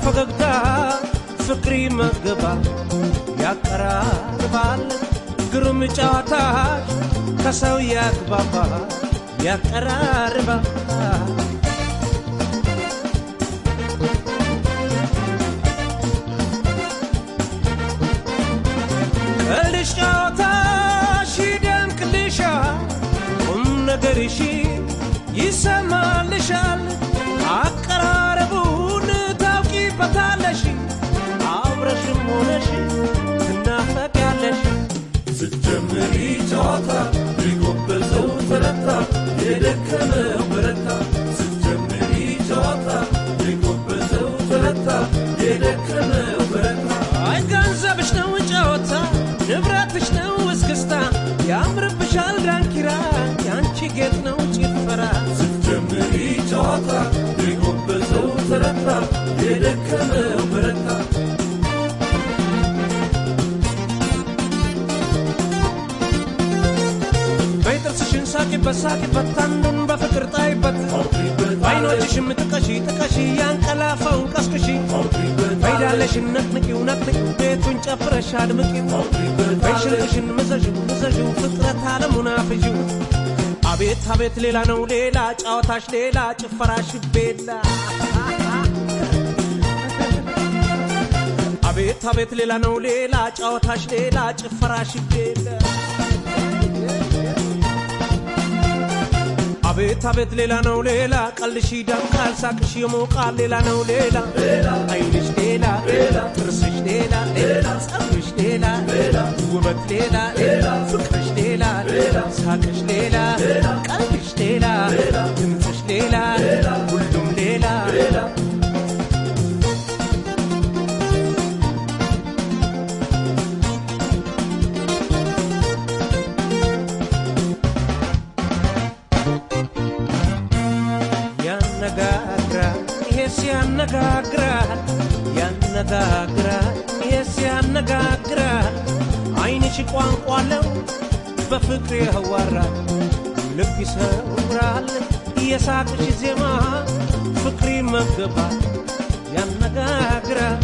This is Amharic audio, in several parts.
ፈገግታ ፍቅር ይመግባል ያቀራርባል ግሩም ጨዋታሽ ከሰው ያግባባል ያቀራርባል ቀልድሽ ጨዋታሽ ይደምቅልሻል ቁም ነገርሽ ይሰማልሻል አቀራረቡን ታውቂበታለሽ አብረሽም ሆነሽ ትናፈቂያለሽ ስትጀምሪ ጨዋታ የጎበዘው ተረታ የደከመው በረታ ስትጀምሪ ጨዋታ የጎበዘው ተረታ የደከመው በረታ አይ ገንዘብሽ ነው ጨዋታ ንብረትሽ ነው እስክስታ ያምርብሻል ዳንኪራ ያንቺ ጌጥ ነው ጭፈራ ስትጀምሪ ጨዋታ የጎበዘው ተረታ የደከመው በረታ በይ ጥርስሽን ሳቂበት ሳቂበት አንዱን በፍቅር ጣይበት በአይኖችሽም ጥቀሺ ጥቀሺ ያንቀላፋውን ቀስቅሺ በይዳለሽን ነቅንቂው ነቅንቂው ቤቱን ጨፍረሽ አድምቂው በይሽልሽን ምዘዥው ምዘዥው ፍጥረት አለሙን አፍዢው አቤት አቤት ሌላ ነው ሌላ ጨዋታሽ ሌላ ጭፈራሽ ቤላ አቤት አቤት ሌላ ነው ሌላ ጨዋታሽ ሌላ ጭፈራሽ ቤላ አቤት አቤት ሌላ ነው ሌላ ቀልሽ ይደምቃል ሳቅሽ ይሞቃል ሌላ ነው ሌላ አይንሽ ሌላ ጥርስሽ ሌላ ጸጉርሽ ሌላ ውበት ሌላ ፍቅርሽ ሌላ ሳቅሽ ሌላ ቀልሽ ሌላ ድምፅሽ ሌላ ሁሉም ሌላ ያነጋግራል ይሄስ ያነጋግራል ያነጋግራል ይሄስ ያነጋግራል አይንሽ ቋንቋ አለው በፍቅር ያዋራል ልብ ይሰውራል የሳቅሽ ዜማ ፍቅር ይመገባል ያነጋግራል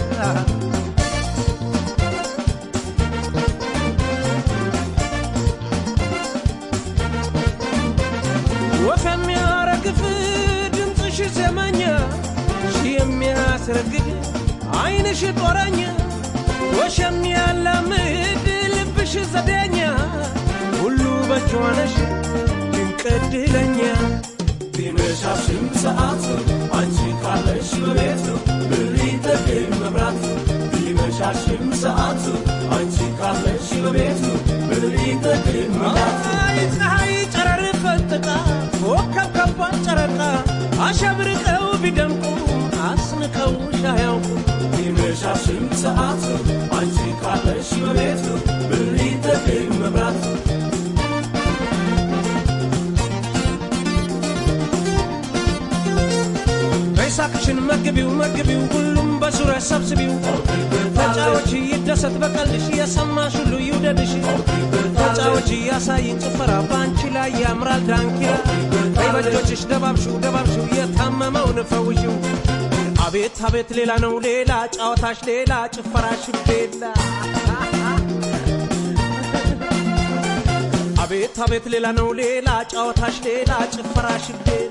ወፍ የሚያረግፍ ድምፅሽ ዜመኛ ሺ የሚያስረግድ አይንሽ ጦረኛ ወሽ የሚያላምድ ልብሽ ዘዴኛ ሁሉ በእጅ ነሽ ድንቅ ዕድለኛ ቢመሻሽም ሰዓት አንቺ ካለሽ በቤት ብሪ ተገኝ መብራት ቢመሻሽም ሰዓት አንቺ ካለሽ በቤት ብሪ ተገኝ መብራት አይ ፀሐይ ጨረር ፈንጥቃ ኮከብ ከቧን ጨረቃ አሸብርቀው ቢደምቁ አስንቀው ሻያውቁ ቢመሻሽም ሰዓት አንቺ ካለሽ በቤት ብሪ ተገኝ መብራት በይሳቅሽን መግቢው መግቢው ሁሉም በዙሪያ ሰብስቢው ተጫዎች ይደሰት በቀልሽ የሰማሽ ሁሉ ይውደድሽ ተጫዎች ያሳይን ጭፈራ በአንቺ ላይ ያምራል ዳንኪራ በይ በእጆችሽ ደባብሽው ደባብሽው የታመመውን ፈውሽው አቤት አቤት ሌላ ነው ሌላ ጨዋታሽ ሌላ ጭፈራሽ ቤላ አቤት አቤት ሌላ ነው ሌላ ጨዋታሽ ሌላ ጭፈራሽ ቤላ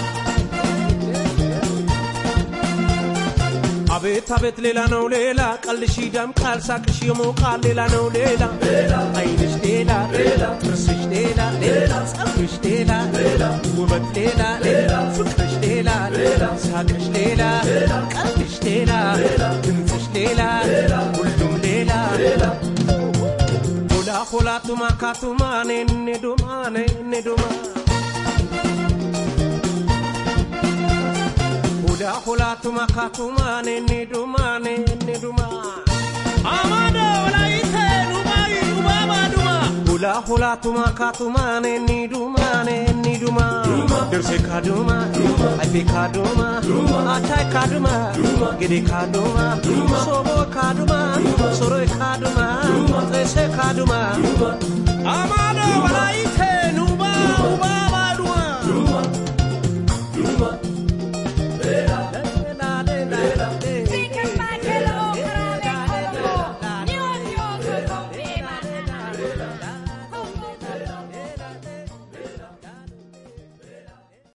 አቤት አቤት ሌላ ነው ሌላ ቀልሽ ይደምቃል ሳቅሽ ይሞቃል ሌላ ነው ሌላ አይንሽ ሌላ ጥርስሽ ሌላ ጸጉርሽ ሌላ ውበት ሌላ ፍቅርሽ ሌላ ሳቅሽ ሌላ ቀልሽ ሌላ ድምፅሽ ሌላ ሁሉም ሌላ ሆላ ሆላ ቱማ ካቱማ ኔኔ ዱማ ኔኔ ዱማ Hula hula tuma katuma ne ne duma ne ne duma. Amado walaite dubai dubaba duma. Hula hula tuma katuma ne ne duma ne ne duma. Dirse kaduma, aife kaduma, atai kaduma, gede kaduma, sobo kaduma, soro kaduma, trese kaduma. Amado walaite